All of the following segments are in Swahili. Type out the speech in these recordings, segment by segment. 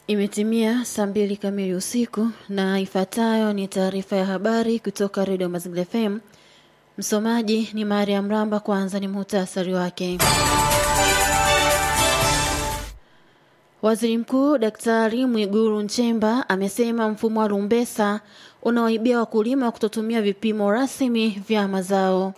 Imetimia saa mbili kamili usiku na ifuatayo ni taarifa ya habari kutoka Redio Mazingira FM. Msomaji ni Mariam Ramba. Kwanza ni muhtasari wake. Waziri Mkuu Daktari Mwigulu Nchemba amesema mfumo wa rumbesa unawaibia wakulima kutotumia vipimo rasmi vya mazao.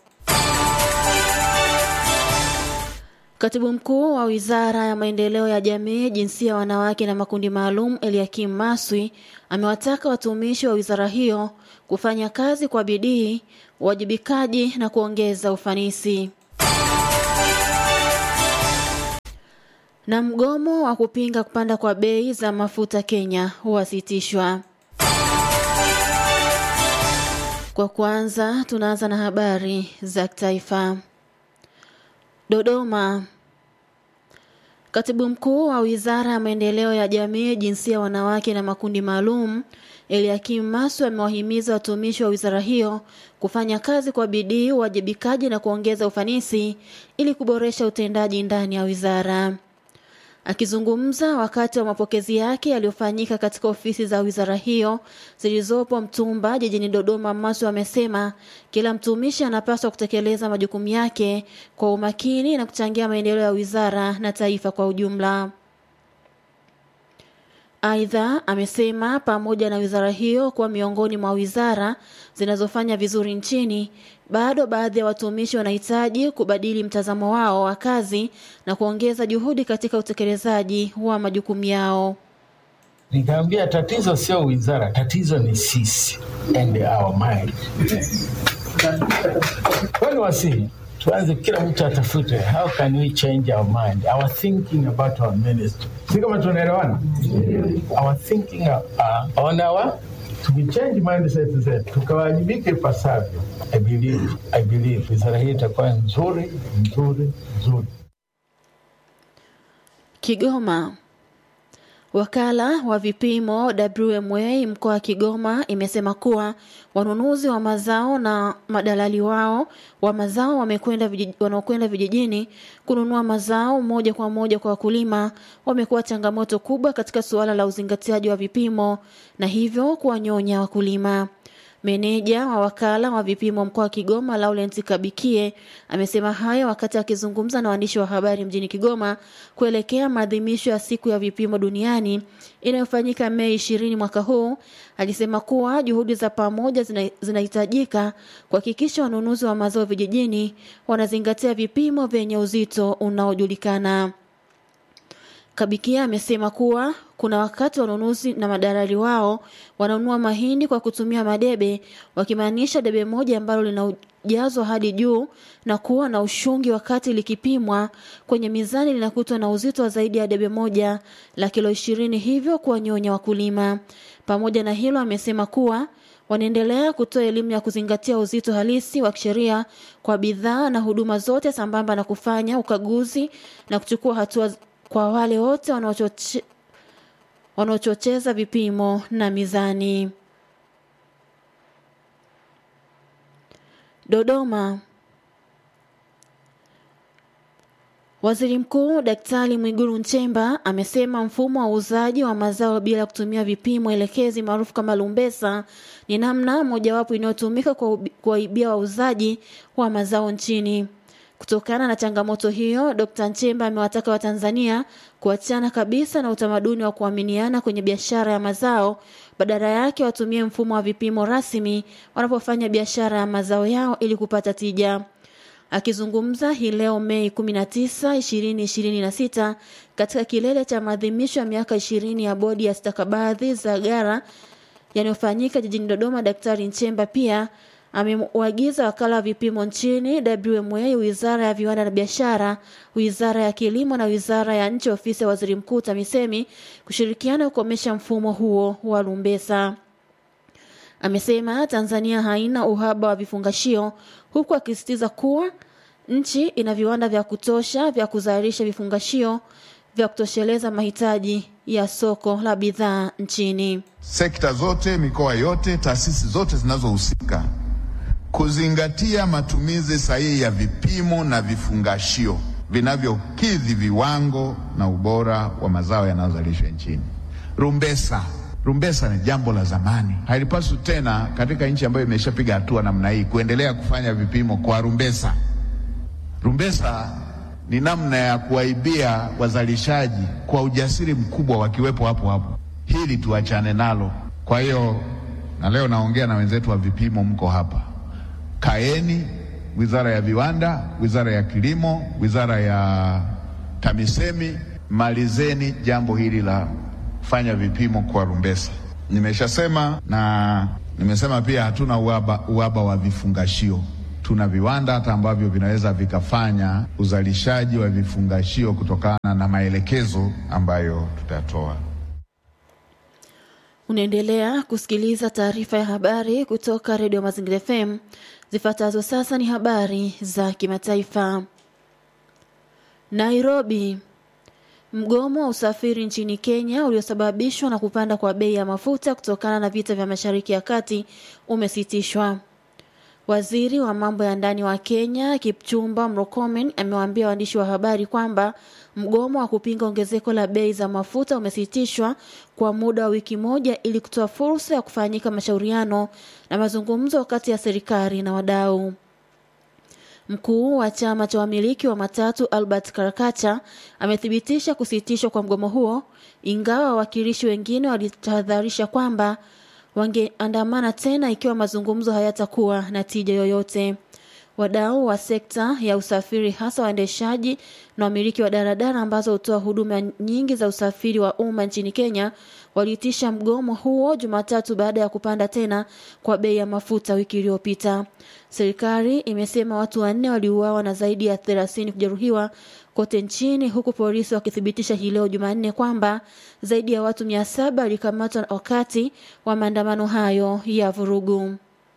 Katibu mkuu wa Wizara ya Maendeleo ya Jamii, Jinsia, Wanawake na Makundi Maalum, Eliakim Maswi amewataka watumishi wa wizara hiyo kufanya kazi kwa bidii, uwajibikaji na kuongeza ufanisi. Na mgomo wa kupinga kupanda kwa bei za mafuta Kenya huwasitishwa. Kwa kwanza, tunaanza na habari za taifa. Dodoma. Katibu mkuu wa Wizara ya Maendeleo ya Jamii, Jinsia, Wanawake na Makundi Maalum, Eliakim Masu amewahimiza watumishi wa wizara hiyo kufanya kazi kwa bidii, uwajibikaji na kuongeza ufanisi ili kuboresha utendaji ndani ya wizara. Akizungumza wakati wa mapokezi yake yaliyofanyika katika ofisi za wizara hiyo zilizopo Mtumba jijini Dodoma, Masu amesema kila mtumishi anapaswa kutekeleza majukumu yake kwa umakini na kuchangia maendeleo ya wizara na taifa kwa ujumla. Aidha, amesema pamoja na wizara hiyo kuwa miongoni mwa wizara zinazofanya vizuri nchini, bado baadhi ya watumishi wanahitaji kubadili mtazamo wao wa kazi na kuongeza juhudi katika utekelezaji wa majukumu yao. Nikamwambia tatizo sio wizara, tatizo ni sisi and our mind. Kwani wasi tuanze, kila mtu atafute how can we change our mind, our thinking about our ministry. Si kama tunaelewana? Our thinking uh, on our tukichange mindset zetu tukawajibike ipasavyo, I believe, I believe wizara hii itakuwa nzuri nzuri nzuri. Kigoma. Wakala wa vipimo WMA mkoa wa Kigoma imesema kuwa wanunuzi wa mazao na madalali wao wa mazao wamekwenda vijij, wanaokwenda vijijini kununua mazao moja kwa moja kwa wakulima wamekuwa changamoto kubwa katika suala la uzingatiaji wa vipimo na hivyo kuwanyonya wakulima. Meneja wa wakala wa vipimo mkoa wa Kigoma Laurent Kabikie amesema hayo wakati akizungumza na waandishi wa habari mjini Kigoma kuelekea maadhimisho ya siku ya vipimo duniani inayofanyika Mei ishirini mwaka huu. Alisema kuwa juhudi za pamoja zinahitajika kuhakikisha wanunuzi wa mazao vijijini wanazingatia vipimo vyenye uzito unaojulikana. Kabikia amesema kuwa kuna wakati wanunuzi na madalali wao wananunua mahindi kwa kutumia madebe, wakimaanisha debe moja ambalo lina ujazo hadi juu na kuwa na ushungi, wakati likipimwa kwenye mizani linakutwa na uzito wa zaidi ya debe moja la kilo ishirini, hivyo kuwanyonya wakulima. Pamoja na hilo, amesema kuwa wanaendelea kutoa elimu ya kuzingatia uzito halisi wa kisheria kwa bidhaa na huduma zote, sambamba na kufanya ukaguzi na kuchukua hatua kwa wale wote wanaochoche, wanaochocheza vipimo na mizani. Dodoma. Waziri Mkuu Daktari Mwigulu Nchemba amesema mfumo wa uuzaji wa mazao bila kutumia vipimo elekezi maarufu kama lumbesa ni namna mojawapo inayotumika kuwaibia wauzaji wa mazao nchini. Kutokana na changamoto hiyo, Dr. Nchemba amewataka Watanzania kuachana kabisa na utamaduni wa kuaminiana kwenye biashara ya mazao, badala yake watumie mfumo wa vipimo rasmi wanapofanya biashara ya mazao yao ili kupata tija. Akizungumza hii leo Mei 19, 2026 katika kilele cha maadhimisho ya miaka 20 ya bodi ya stakabadhi za gara yanayofanyika jijini Dodoma, Daktari Nchemba pia amewaagiza wakala wa vipimo nchini WMA, wizara ya viwanda na biashara, wizara ya kilimo na wizara ya nchi ofisi ya waziri mkuu TAMISEMI kushirikiana kukomesha mfumo huo wa lumbesa. Amesema Tanzania haina uhaba wa vifungashio, huku akisisitiza kuwa nchi ina viwanda vya kutosha vya kuzalisha vifungashio vya kutosheleza mahitaji ya soko la bidhaa nchini. Sekta zote, mikoa yote, taasisi zote zinazohusika kuzingatia matumizi sahihi ya vipimo na vifungashio vinavyokidhi viwango na ubora wa mazao yanayozalishwa nchini. Rumbesa. Rumbesa ni jambo la zamani, halipaswi tena katika nchi ambayo imeshapiga hatua namna hii kuendelea kufanya vipimo kwa rumbesa. Rumbesa ni namna ya kuwaibia wazalishaji kwa ujasiri mkubwa, wakiwepo hapo hapo. Hili tuachane nalo. Kwa hiyo, na leo naongea na wenzetu wa vipimo, mko hapa, kaeni, wizara ya viwanda, wizara ya kilimo, wizara ya TAMISEMI, malizeni jambo hili la kufanya vipimo kwa rumbesa. Nimeshasema na nimesema pia, hatuna uhaba, uhaba wa vifungashio tuna viwanda hata ambavyo vinaweza vikafanya uzalishaji wa vifungashio kutokana na maelekezo ambayo tutatoa. Unaendelea kusikiliza taarifa ya habari kutoka Redio Mazingira FM. Zifuatazo sasa ni habari za kimataifa. Nairobi. Mgomo wa usafiri nchini Kenya uliosababishwa na kupanda kwa bei ya mafuta kutokana na vita vya Mashariki ya Kati umesitishwa. Waziri wa mambo ya ndani wa Kenya Kipchumba Murkomen amewaambia waandishi wa habari kwamba mgomo wa kupinga ongezeko la bei za mafuta umesitishwa kwa muda wa wiki moja ili kutoa fursa ya kufanyika mashauriano na mazungumzo kati ya serikali na wadau. Mkuu wa chama cha wamiliki wa matatu Albert Karakacha amethibitisha kusitishwa kwa mgomo huo, ingawa wawakilishi wengine walitahadharisha kwamba wangeandamana tena ikiwa mazungumzo hayatakuwa na tija yoyote. Wadau wa sekta ya usafiri hasa waendeshaji na wamiliki wa daladala ambazo hutoa huduma nyingi za usafiri wa umma nchini Kenya waliitisha mgomo huo Jumatatu baada ya kupanda tena kwa bei ya mafuta wiki iliyopita. Serikali imesema watu wanne waliuawa na zaidi ya 30 kujeruhiwa kote nchini huku polisi wakithibitisha hii leo Jumanne kwamba zaidi ya watu 700 walikamatwa wakati wa maandamano hayo ya vurugu.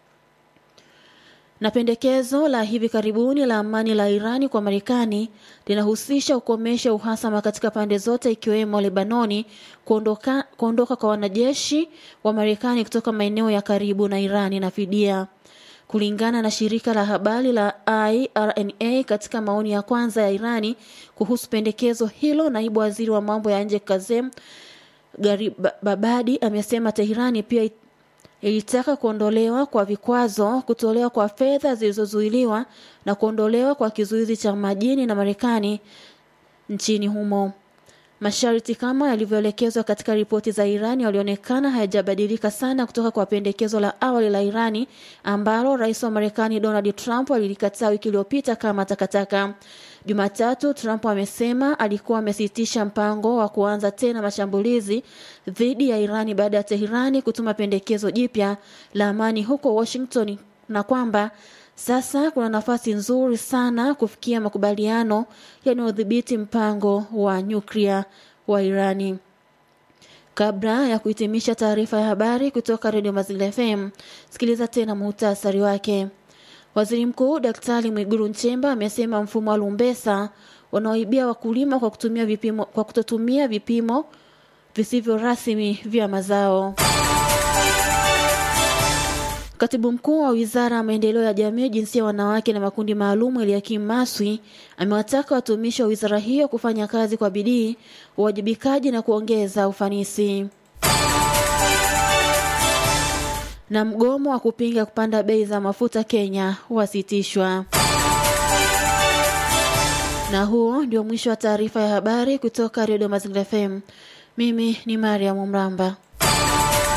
Na pendekezo la hivi karibuni la amani la Irani kwa Marekani linahusisha kukomesha uhasama katika pande zote ikiwemo Lebanoni, kuondoka, kuondoka kwa wanajeshi wa Marekani kutoka maeneo ya karibu na Irani na fidia. Kulingana na shirika la habari la IRNA, katika maoni ya kwanza ya Irani kuhusu pendekezo hilo, naibu waziri wa mambo ya nje Kazem Garibabadi amesema Teherani pia ilitaka kuondolewa kwa vikwazo, kutolewa kwa fedha zilizozuiliwa na kuondolewa kwa kizuizi cha majini na Marekani nchini humo. Masharti kama yalivyoelekezwa katika ripoti za Irani yalionekana hayajabadilika sana kutoka kwa pendekezo la awali la Irani ambalo rais wa Marekani Donald Trump alilikataa wiki iliyopita kama takataka. Jumatatu, Trump amesema alikuwa amesitisha mpango wa kuanza tena mashambulizi dhidi ya Irani baada ya Teherani kutuma pendekezo jipya la amani huko Washington na kwamba sasa kuna nafasi nzuri sana kufikia makubaliano yanayodhibiti mpango wa nyuklia wa Irani. Kabla ya kuhitimisha taarifa ya habari kutoka Redio Mazingira FM, sikiliza tena muhtasari wake. Waziri Mkuu Daktari Mwigulu Nchemba amesema mfumo wa lumbesa unaoibia wakulima kwa kutumia vipimo, kwa kutotumia vipimo visivyo rasmi vya mazao. Katibu mkuu wa wizara ya maendeleo ya jamii, jinsia ya wanawake na makundi maalum Eliakim Maswi amewataka watumishi wa wizara hiyo kufanya kazi kwa bidii, uwajibikaji na kuongeza ufanisi. Na mgomo wa kupinga kupanda bei za mafuta Kenya wasitishwa. Na huo ndio mwisho wa taarifa ya habari kutoka Redio Mazingira FM. Mimi ni Mariam Mramba.